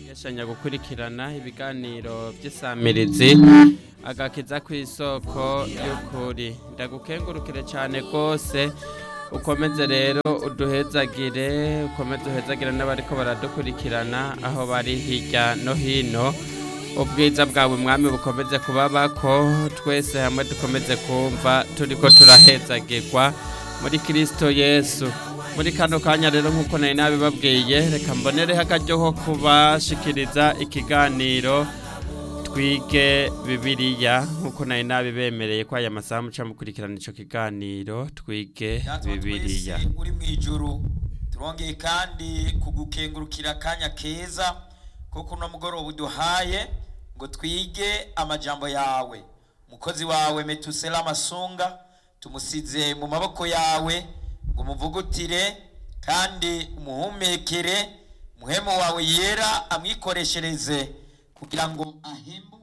yashanya gukurikirana ibiganiro by'isamirizi agakiza ku isoko y'ukuri ndagukengurukire cyane rwose ukomeze rero uduhezagire ukomeze uhezagire n'abariko baradukurikirana aho bari hirya no hino ubwiza bwawe mwami bukomeze kubabako twese hamwe dukomeze kumva turiko turahezagirwa muri kirisito yesu muri kano kanya rero nk'uko nari nabibabwiye reka mbonereho akaryo ko kubashikiriza ikiganiro twige bibiliya nk'uko nari nabibemereye ko aya masaha muca mukurikirana ico kiganiro twige Data wa bibiliya twese uri mu ijuru turongeye kandi kugukengurukira akanya keza ko kuno mugoroba uduhaye ngo twige amajambo yawe umukozi wawe metusela masunga tumusize mu maboko yawe ngo umuvugutire kandi umuhumekere muhemu wawe yera amwikoreshereze kugira ngo ahembe